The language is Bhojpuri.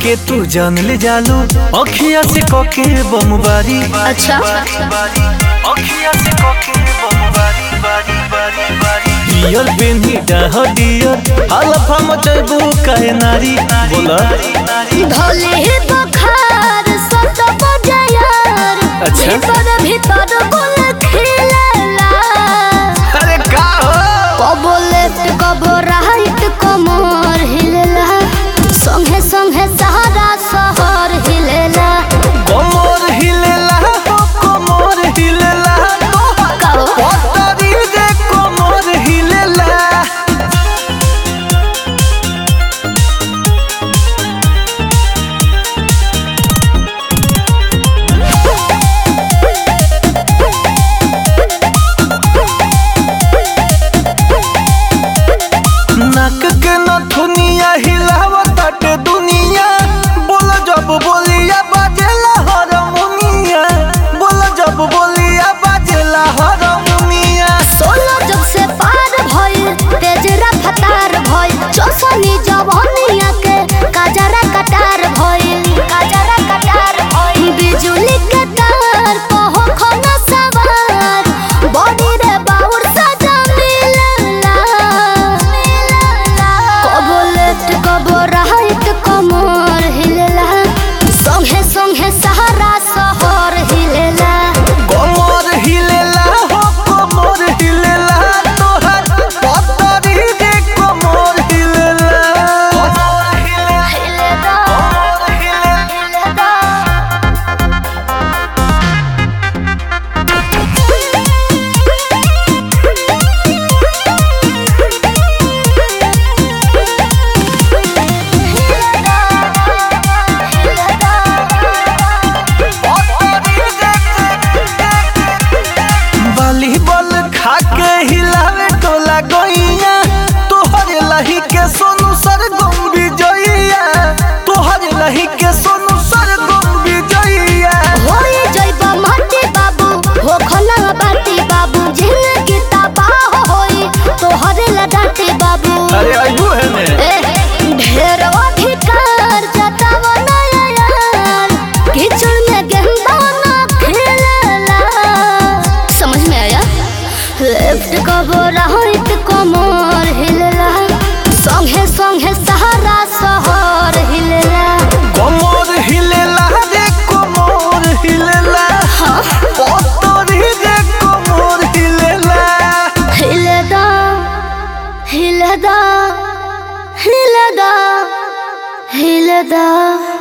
के तू जान ले जालू अखिया से कके बमबारी अच्छा अखिया से कके बमबारी बारी बारी बारी डियर बेनी डाह डियर अल्फा मचबू काहे नारी बोला भले ही बखार सत बजायर अच्छा। भीतर भीतर गुल खिलेला अरे का हो कबो लेफ्ट कबो राइट कमर हिलेला संगे संगे सहारा शहर हिलेला कमर हिलेला हो कमर हिलेला कहो पतरी जे कमर हिलेला नाक के नथुनिया हिलावताटे दुनिया बोल जब बोलिया बाजेला हारमोनिया बोल जब बोलिया बाजेला हारमोनिया सोलो जब से पार भइल तेज रफ्तार भइल चौसनी जवानिया के काजरा कटार भइल काजरा कटार भइल बिजुली के तार कहो खना सवार बॉडी रे बाउर सजा मिलला कबो लेफ्ट कबो राइट कमर हिलेला संगे संगे सहारा शहर हिलेला कमर हिलेला हो कमर हिलेला तोहर पतरी जे कमर हिलेला कमर हिलेला हिलेला कमर हिलेला हिलेला वॉलीबॉल खा के हिलावे टोला गइया तोहरे लही के सोनू सर गम विजइया तोहरे लही के सोनू सर गम विजइया होई जइबा माटी बाबू हो खना बाटी बाबू जिंदगी तबाह होई तोहरे लडाटी बाबू अरे आइबू है ने ए, ढेर अधिकार जतावा नया यार कीचड़ में गेंदा ना खेलेला समझ में आया लेफ्ट कबो राइट कमर हिलेला संगे संगे सहारा शहर हिलेला कमर हिलेला रे कमर हिलेला पतरी रे कमर हिलेला हिलेदा हिलेदा हिलेदा हिलेदा